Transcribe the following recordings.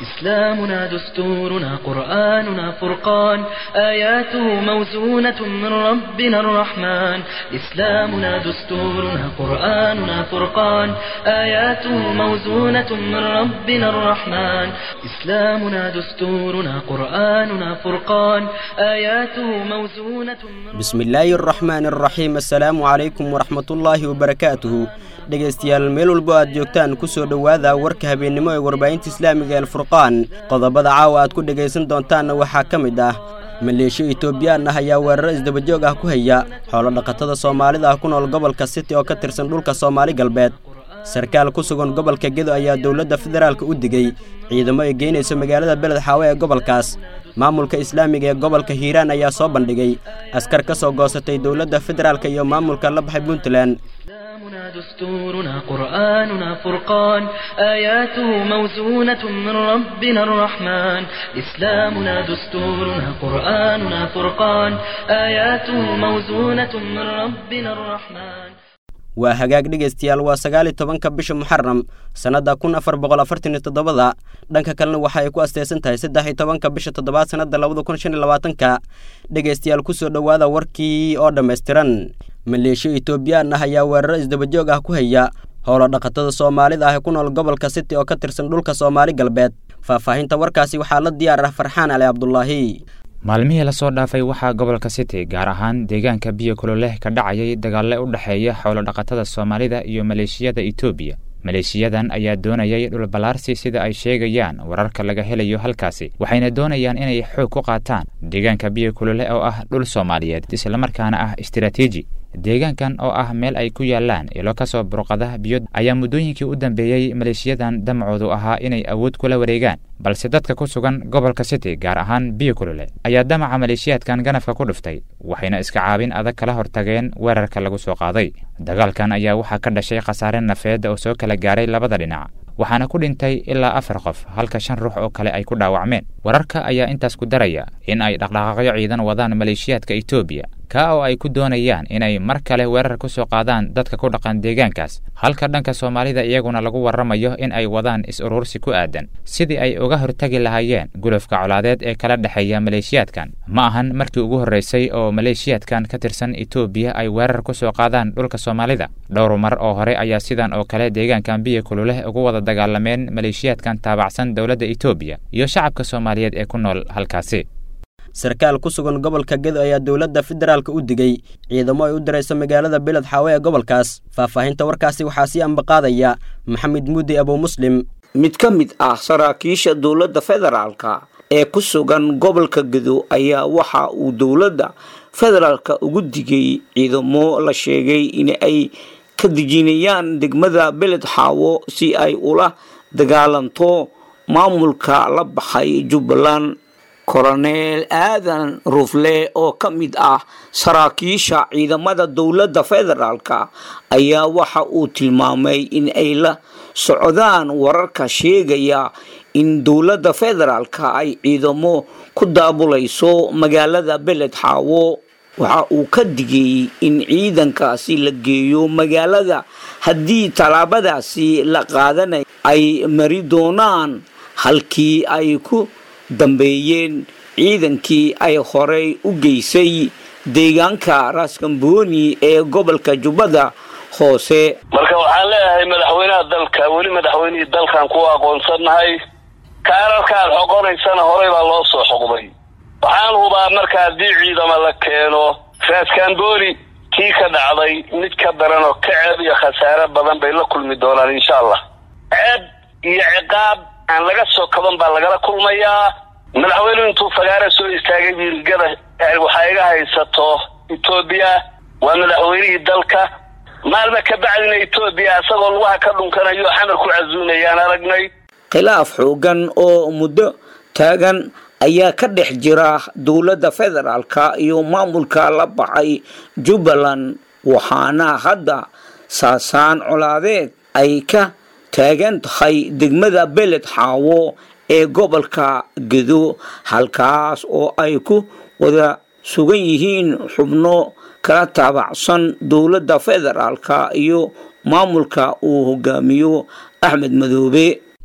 إسلامنا دستورنا قرآننا فرقان آياته موزونة من ربنا الرحمن إسلامنا دستورنا قرآننا فرقان آياته موزونة من ربنا الرحمن إسلامنا دستورنا قرآننا فرقان آياته موزونة من bismillaahi araxmaan araxiim assalaamu calaykum waraxmatullaahi wabarakaatuhu dhegaystayaal meel walbo aad joogtaan ku soo dhowaada warka habeennimo ee warbaahinta islaamiga alfurqaan qodobada caawa aad ku dhegaysan doontaanna waxaa ka mid ah maleeshiyo itoobiyaan ah ayaa weeraro isdabajoog ah ku haya xoolodhaqatada soomaalida ah ku nool gobolka city oo ka tirsan dhulka soomaali galbeed sarkaal ku sugan gobolka gedo ayaa dowladda federaalka u digey ciidamo ay geynayso magaalada beled xaawe ee gobolkaas maamulka islaamiga ee gobolka hiiraan ayaa soo bandhigay askar ka soo goosatay dowladda federaalka iyo maamulka la baxay puntland إسلامنا دستورنا قرآننا فرقان آياته موزونة من ربنا الرحمن إسلامنا دستورنا قرآننا فرقان آياته موزونة من ربنا الرحمن waa hagaag dhegaystayaal waa sagaal iyo tobanka bisha muxaram sannadda kun afar boqol afartan iyo toddobada dhanka kalena waxa ay ku asteysan tahay saddex iyo tobanka bisha toddobaad sannadda labada kun shan iyo labaatanka dhegaystayaal ku soo dhowaada warkii oo dhammaystiran maleeshiyo itoobiyaan ah ayaa weeraro isdabajoog ah ku haya howlo dhaqatada soomaalida ah ee ku nool gobolka city oo ka tirsan dhulka soomaali galbeed faahfaahinta warkaasi waxaa la diyaar ah farxaan cali cabdulaahi maalmihii lasoo dhaafay waxaa gobolka city gaar ahaan deegaanka biyo kuloleh ka dhacayay dagaalle u dhexeeya xoolodhaqatada soomaalida iyo maleeshiyada etoobiya maleeshiyadan ayaa doonayay dhulballaarsi sida ay sheegayaan wararka laga helayo halkaasi waxayna doonayaan inay xoog ku qaataan deegaanka biyo kuloleh oo ah dhul soomaaliyeed islamarkaana ah istiraatiiji deegaankan oo ah meel ay ku yaalaan ilo ka soo burqada biyo ayaa muddooyinkii u dambeeyey maleeshiyadan damacoodu ahaa inay awood kula wareegaan balse dadka ku sugan gobolka city gaar ahaan biyo kulole ayaa damaca maleeshiyaadkan ganafka ku dhiftay waxayna iska caabin adag kala hortageen weerarka lagu soo qaaday dagaalkan ayaa waxaa ka dhashay khasaare nafeed oo soo kala gaaray labada dhinac waxaana ku dhintay ilaa afar qof halka shan ruux oo kale ay ku dhaawacmeen wararka ayaa intaas ku daraya in ay dhaqdhaqaaqyo ciidan wadaan maleeshiyaadka etoobiya ka oo ay ku doonayaan inay mar kale weerar ku soo qaadaan dadka ku dhaqan deegaankaas halka dhanka soomaalida iyaguna lagu warramayo in ay wadaan is-urursi ku aadan sidii ay uga hortagi lahaayeen gulufka colaadeed ee kala dhexeeya maleeshiyaadkan ma ahan markii ugu horreysay oo maleeshiyaadkan ka tirsan etoobiya ay weerar ku soo qaadaan dhulka soomaalida dhowr mar oo hore ayaa sidan oo kale deegaankan biyo kululeh ugu wada dagaalameen maleeshiyaadkan taabacsan dowladda etoobiya iyo shacabka soomaaliyeed ee ku nool halkaasi sarkaal ku sugan gobolka gedo ayaa dowladda federaalka u digey ciidamo ay u dirayso magaalada beled xaawe ee gobolkaas faahfaahinta warkaasi waxaa sii ambaqaadaya maxamed muudi abuu muslim mid ka mid ah saraakiisha dowladda federaalka ee ku sugan gobolka gedo ayaa waxa uu dowladda federaalka ugu digay ciidamo la sheegay in ay ka dejinayaan degmada beled xaawo si ay ula dagaalanto maamulka la baxay jubbaland koroneel aadan rufle oo ka mid ah saraakiisha ciidamada dowladda federaalka ayaa waxa uu tilmaamay in ay la socdaan wararka sheegaya in dowladda federaalka ay ciidamo ku daabulayso magaalada beled xaawo waxa uu ka digay in ciidankaasi la geeyo magaalada haddii tallaabadaasi la qaadanay ay mari doonaan halkii ay ku dambeeyeen ciidankii ay horey u geysay deegaanka raaskambooni ee gobolka jubbada hoose marka waxaan leeyahay madaxweynaha dalka weli madaxweynihii dalkan ku aqoonsannahay kaararkaad xoqonaysana horey baa loo soo xoqday waxaan hubaa marka haddii ciidama la keeno raaskambooni kii ka dhacday mid ka daran oo ka ceeb iyo khasaare badan bay la kulmi doonaan insha allah ceeb iyo ciqaab aan laga soo kaban baa lagala kulmayaa madaxweynuhu intuu fagaara soo istaagay wiilgada waxaa iga haysato etoobiya waa madaxweynihii dalka maalma ka bacdina etoobiya isagoo lugaha ka dhunkanayo xamar ku casuumayaan aragnay khilaaf xoogan oo muddo taagan ayaa ka dhex jira dowladda federaalka iyo maamulka la baxay jubbaland waxaana hadda saasaan colaadeed ay ka taagan tahay degmada beled xaawo ee gobolka gedo halkaas oo ay ku wada sugan yihiin xubno kala taabacsan dowladda federaalka iyo maamulka uu hogaamiyo axmed madoobe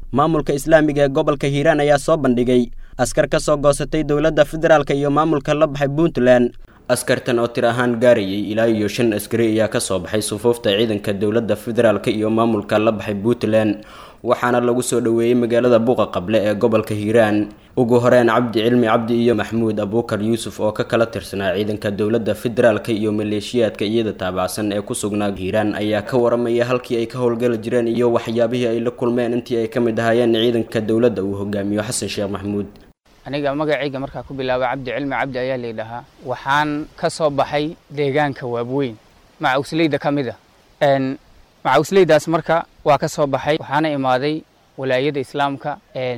maamulka islaamiga ee gobolka hiiraan ayaa soo bandhigay askar ka soo goosatay dowladda federaalk iyo maamulka la baxay puntland askartan oo tir ahaan gaarayay ilaa iyo shan askari ayaa ka soo baxay sufuufta ciidanka dowladda federaalk iyo maamulka la baxay puntland waxaana lagu soo dhoweeyey magaalada buuqa qable ee gobolka hiiraan ugu horeen cabdi cilmi cabdi iyo maxmuud abuukar yuusuf oo ka kala tirsanaa ciidanka dowladda federaalk iyo maleeshiyaadka iyada taabacsan ee ku sugnaa hiiraan ayaa ka waramaya halkii ay ka howlgali jireen iyo waxyaabihii ay la kulmeen intii ay ka mid ahaayeen ciidanka dowladda uu hogaamiyo xasan sheekh maxmuud aniga magacayga markaa ku bilaabay cabdi cilmi cabdi ayaa laydhahaa waxaan ka soo baxay deegaanka waabweyn macawsleyda ka mid a macawsleydaas marka waa ka soo baxay waxaana imaaday walaayada islaamka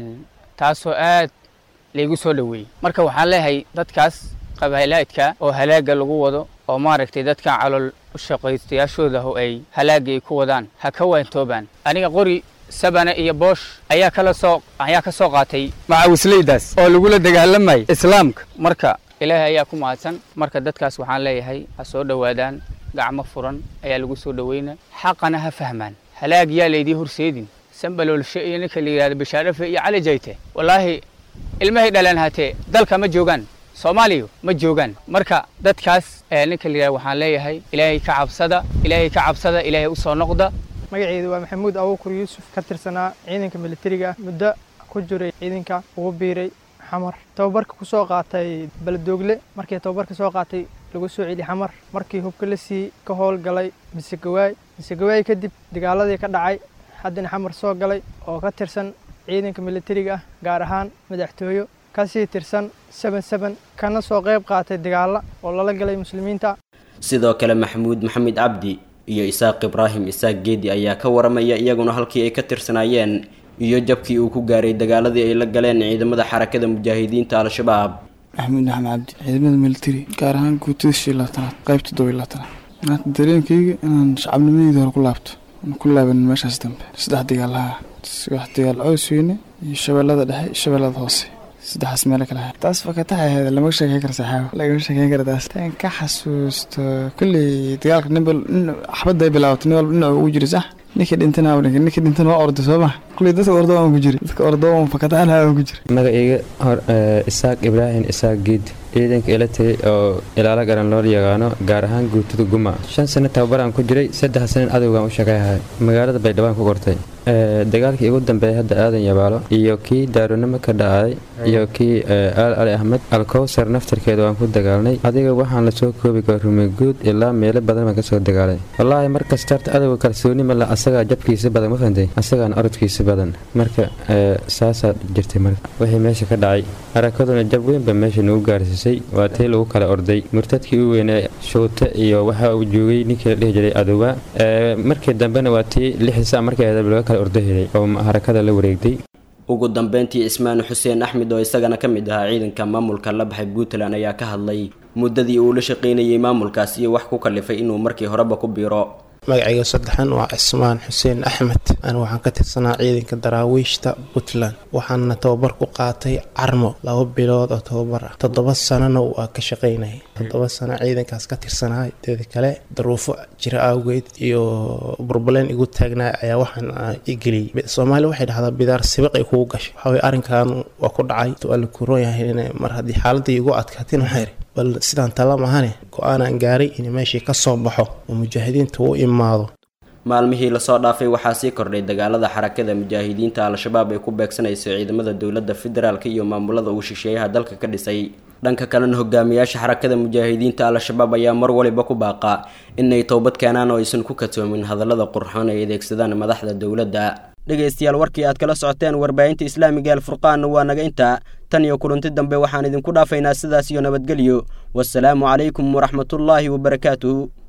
taasoo aad laygu soo dhoweeyey marka waxaan leeyahay dadkaas qabaalaadka oo halaaga lagu wado oo maaragtay dadkan calool shaqaystayaashooda oo ay halaaga ay ku wadaan ha ka waantoobaan aniga qori sabana iyo boosh ayaa kala soo ayaa ka soo qaatay macawisleydaas oo lagula dagaalamayay islaamka marka ilaahay ayaa ku mahadsan marka dadkaas waxaan leeyahay ha soo dhowaadaan gacmo furan ayaa lagu soo dhoweyna xaqana ha fahmaan halaag yaa laydii horseedin sambaloolshe iyo ninka la yidhahdo bashaarafe iyo cali jayte wallaahi ilmahay dhaleen hatee dalka ma joogaan soomaaliya ma joogaan marka dadkaas ninka la yidhahdo waxaan leeyahay ilaahay ka cabsada ilaahay ka cabsada ilaahay u soo noqda magaceedu waa maxamuud abuukur yuusuf ka tirsanaa ciidanka militariga ah muddo ku jiray ciidanka ugu biiray xamar tababarka ku soo qaatay baladoogle markii tababarka soo qaatay lagu soo celi xamar markii hubka la sii ka howlgalay misegawaay misegawaay kadib dagaaladii ka dhacay haddana xamar soo galay oo ka tirsan ciidanka militariga ah gaar ahaan madaxtooyo kasii tirsan seben seben kana soo qayb qaatay dagaalla oo lala galay muslimiinta sidoo kale maxamuud maxamed cabdi iyo isaaq ibraahim isaaq geedi ayaa ka waramaya iyaguna halkii ay ka tirsanaayeen iyo jabkii uu ku gaaray dagaaladii ay la galeen ciidamada xarakada mujaahidiinta al-shabaab maxamuud axmed cabdi ciidamada militari gaar ahaan guutada shii labaatanaad qayb toddoba iyo labaatanaad maanta dareenkayga inaan shacabnimadeyda hore ku laabto aan ku laaban meeshaas dambe saddex dagaalaha wax dagaal cows weyne iyo shabeellada dhexe iyo shabeellada hoose saddexaas meelo kale ahay taas fakataxa ahayd lama sheekeyn kara saxaabo lagama sheekeyn kara taas tan ka xasuusto kolley dagaalka ninba xabadda ay bilaabatay nin walba dhinac ugu jira sax ninkii dhintana ninkii dhintana waa orday soo ma kolley dadka ordo aan ku jira dadka ordo aan fakataxan aan ku jira magacayga hor isaaq ibraahim isaaq geed ciidanka ila tagay oo ilaalo garan loo yaqaano gaar ahaan guutada guma shan sano tababaraan ku jiray saddex sanan adowgaan u shaqeeyahay magaalada baydhabo ku kortay dagaalkii ugu dambeeyay hadda aadan yabaalo iyo kii daaronimo ka dhacay iyo kii aal ali axmed alkowsar naftarkeeda waan ku dagaalnay adiga waxaan lasoo koobi kara rumeguud ilaa meelo badan baan kasoo dagaalay wallaahi markasta horta adowga kalsooni male asagaa jabkiisa badan ma fahantay asagaana orodkiisa badan marka saasaa jirtay marka wixii meesha ka dhacay harakaduna jab weynba meesha nagu gaarsiisay waa tii lagu kala orday murtadkii u weynee showte iyo waxa uu joogay ninkii la dhihi jiray adowa markii dambena waa tii lixisa markii laga kala ordo helay oo harakada la wareegtay ugu dambeyntii cismaan xuseen axmed oo isagana ka mid ahaa ciidanka maamulka la baxay puntland ayaa ka hadlay muddadii uu la shaqaynayay maamulkaas iyo wax ku kalifay inuu markii horeba ku biiro magacayga saddexan waa cismaan xuseen axmed anigu waxaan ka tirsanaa ciidanka daraawiishta puntland waxaana tababar ku qaatay carmo laba bilood oo tababar ah toddoba sanana waa ka shaqaynayay toddoba sano ciidankaas ka tirsanahay teeda kale daruufo jira awgeed iyo burbaleen igu taagnaa ayaa waxaan i geliyey soomaaliya waxay dhahdaa bidaar sibiq ay kugu gashay waxaway arrinkan waa ku dhacay waa la kuroon yahay mar haddii xaaladii igu adkaatin waxay iri bal sidaan tala mahane go-aanaan gaaray in meeshii ka soo baxo oo mujaahidiinta u imaado maalmihii lasoo dhaafay waxaa sii kordhay dagaalada xarakada mujaahidiinta al-shabaab ay ku beegsanayso ciidamada dowladda federaalk iyo maamulada uu shisheeyaha dalka ka dhisay dhanka kalena hogaamiyaasha xarakada mujaahidiinta al-shabaab ayaa mar waliba ku baaqa inay toobad keenaan oo aysan ku katoomin hadallada qurxoon ay adeegsadaan madaxda dowladda dhegaystayaal warkii aad kala socoteen warbaahinta islaamiga alfurqaan waa naga intaa tan iyo kulanti dambe waxaan idinku dhaafaynaa sidaas iyo nabadgelyo wasalaamu calaykum waraxmatullaahi wabarakaatuhu